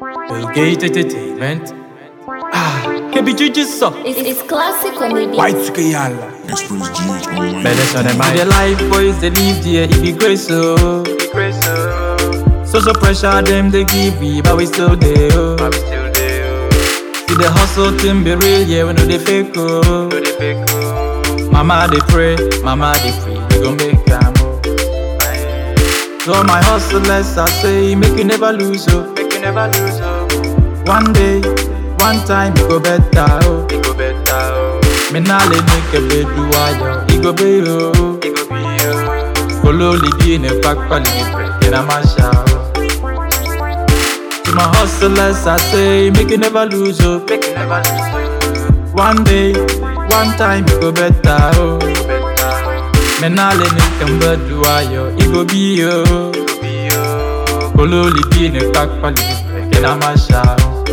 Gate Entertainment. Ah, kebi juju so. It's, it's classic on the beat. White suka yalla. Express GH online. Better so them the life boys they live there. It be grace so. So so pressure them they give me, but we still there. Oh. See the hustle team be real, yeah, we know they fake oh. Mama they pray, mama they pray, we gon' make them oh. So my hustlers I say, make you never lose oh, make you never lose oh. One day, one time it go better oh, it go better oh. Me nah let make a bed do ayo, it go be oh, it go be oh. Follow the in a back pali me break in a masha oh. To my hustlers, I say, make you never lose hope. Make you never lose hope. One day, one time, it go better, oh. Me nah let it come but do I, yo. It go be, yo. Kolo libi ne back pali, get a masha, oh.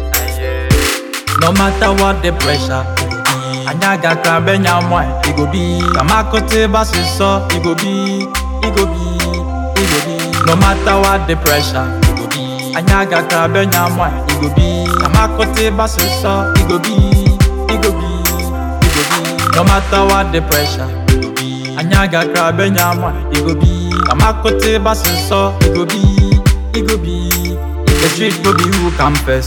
No matter what the pressure, it go be. Anyaga krabe nyamwa, it go be. Kamakote basi so, it go be, it go be, it go be. No matter what the pressure, it go be. Anyaga krabe nyamwa, it go be. Kamakote basi so, it go be, it go be, it go be. No matter what the pressure, it go be. Anyaga krabe nyamwa, it go be. Kamakote basi so, it go be, it go be. The street go be who come first.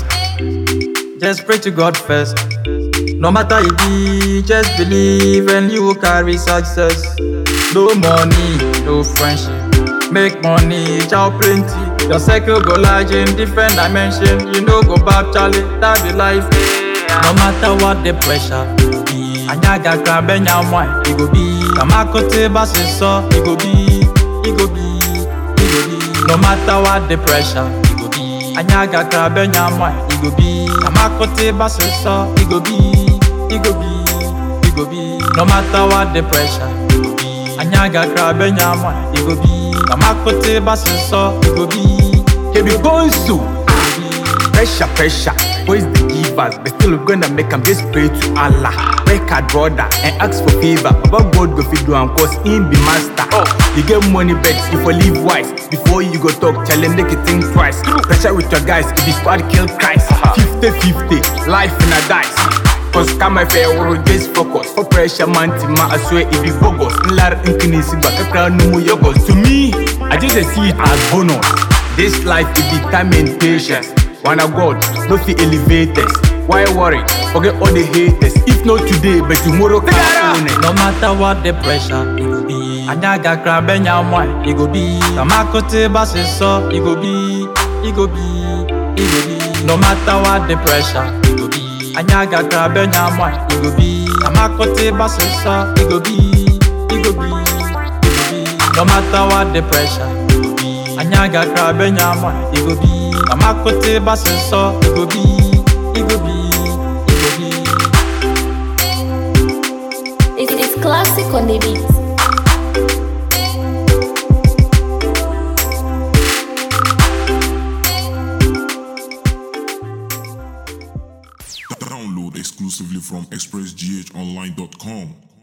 Just pray to God first. No matter it be, just believe and you will carry success. No money, no friendship. Make money, chow plenty. Your circle go large in different dimension. You know go back, Charlie, that be life. No matter what the pressure be, anyaga krabe nyamwa, it go be. Kamakote basi so, it go be, it go be, it go be. No matter what the pressure, it go be. Anyaga krabe nyamwa, it go be. Kamakote basi so, it go be, it go be, it go be. No matter what the pressure, it go be. Anyaga krabe nyamwa, it go be. Kamakote basi so, it go be. Kebi Bonsu. Pressure, pressure. Boys the givers, but still we gonna make 'em just pray to Allah. Work hard, brother, and ask for favor. Baba God go fit do am cause him be master. You get money, bet you for live wise. Before you go talk, tell him make you think twice. Pressure with your guys, if the squad kill Christ. 50-50, life in a dice. Cause come fair or just focus For pressure man ma I swear it be bogus Nlar inkini si baka crown numu yogos To me, I just see it as bonus This life it be time and patience Wanna God, no fi elevators Why worry? Forget all the haters If not today, but tomorrow can own it No matter what the pressure, it go be. Anyaga krabe nyamwa, it go be. Kamakote basi so, it go be, it go be, it go be. No matter what the pressure, it go be. Anyaga krabe nyamwa, it go be. Kamakote basi so, it go be, it go be, it go be. No matter what the pressure, it go be. Anyaga krabe nyamwa, it go be. Kamakote basi so, it go be, it go be, it go be. It's, it's classic on the beat. Download exclusively from expressghonline.com.